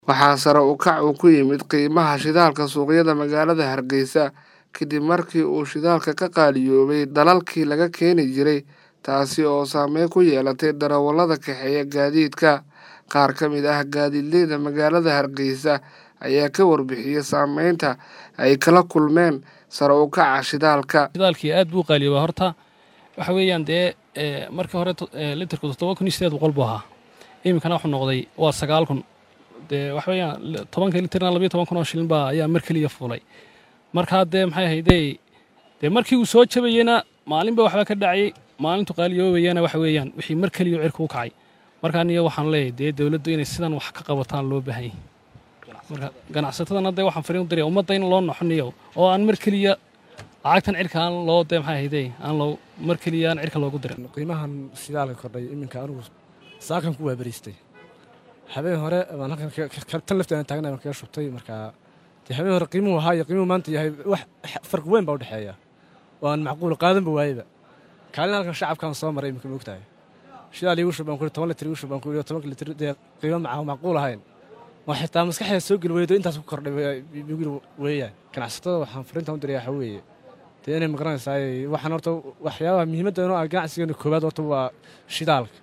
Waxaa sare u kac ku yimid qiimaha shidaalka suuqyada magaalada Hargeysa kadib markii uu shidaalka ka qaaliyoobay dalalkii laga keeni jiray taasi oo saameyn ku yeelatay darawallada kaxeeya gaadiidka. Qaar ka mid ah gaadiidleyda magaalada Hargeysa ayaa ka warbixiyay saameynta ay kala kulmeen sare u kaca shidaalka. shidaalkii aad buu qaaliyoobaa horta waxa weeyaan dee markii hore litirku toddoba kun iyo sideed boqol buu ahaa iminkana wuxuu noqday waa sagaal kun dee waxa weeyaan tobanka litirna labayo toban kun oo shilin baa ayaa mar keliya fuulay markaa dee maxay ahaydee dee markii uu soo jabayena maalinba waxba ka dhacayay maalintu qaaliyoobayana waxa weeyaan wixii mar keliya cirka u kacay markaa niyo waxaan leeyahay dee dowladdu inay sidan wax ka qabataan loo baahan yahay marka ganacsatadana dee waxaan fariin u diraya ummadda in loo noxoniyo oo aan mar keliya lacagtan cirka aan loo dee maxay ahaydee aan loo mar keliya aan cirka loogu dirin qiimahan shidaalka kordhay iminka anigu saakan ku waabariistay habeen hore baan halkan tan lafteedan taagna kaga shubtay markaa dee habeen hore qiimuhu ahaa iyo qiimuhu maanta yahay wax farqi weyn baa u dhexeeya oo aan macquul qaadanba waayeba kaalin halkan shacabkaan soo maray iminka moogtahay shidaal iigu shub baan ku toban litir iigu shub baan ku yidhi tobanka litir dee qiimo maca macquul ahayn oo xitaa maskaxdeeda soo geli weydo intaas ku kordhay bugir weeyaan ganacsatada waxaan fariintan u diraya waxa weeye dee inay magaranaysaa waxaan horta waxyaabaha muhiimadda inoo ah ganacsigeena koowaad horta waa shidaalka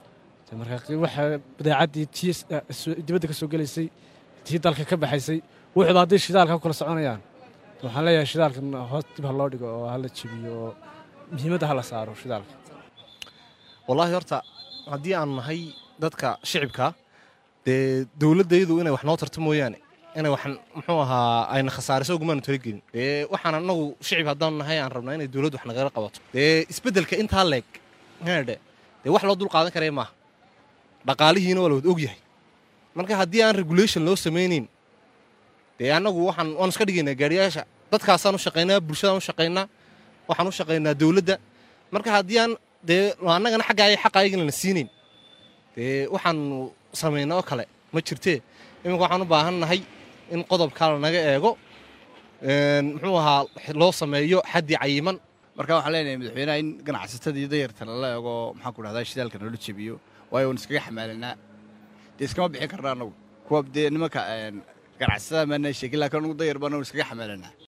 marka waxa badeecaddii tii dibadda ka soo gelaysay tii dalka ka baxaysay wuxuuba hadday shidaalka ku kala soconayaan waxaan leeyahay shidaalkan hoos dib ha loo dhigo oo hala jebiyo oo muhiimadda hala saaro shidaalka wallaahi horta haddii aan nahay dadka shicibka dee dowladdaydu inay wax noo tarto mooyaane inay wax muxuu ahaa ayna khasaariso ugumaanu talagelin dee waxaan annagu shicib haddaanu nahay aan rabnaa inay dowladdu wax nagala qabato dee isbeddelka intaa leeg hedhe dee wax loo dul qaadan karaya maaha dhaqaalihiina waa la wad og yahay marka haddii aan regulation loo samaynayn dee annagu waxaan waanu iska dhigaynaa gaariyaasha dadkaasaan u shaqaynaa bulshadaan u shaqaynaa waxaan u shaqaynaa dowladda marka haddii aan dee annagana xaggaay xaqaayagana na siinayn dee waxaanu samayna oo kale ma jirtee iminka waxaan u baahan nahay in qodobkaa lanaga eego muxuu ahaa loo sameeyo xaddi cayiman marka waxaan leenahay madaxweynaha in ganacsatada iyo dayarta lala eego maxaan ku dhahdaa shidaalka noola jebiyo waayo waan iskaga xamaalanaa dee iskama bixin karna annagu kuwa dee nimanka ganacsatada maana sheegin laakiin anugu dayar baan iskaga xamaalanaa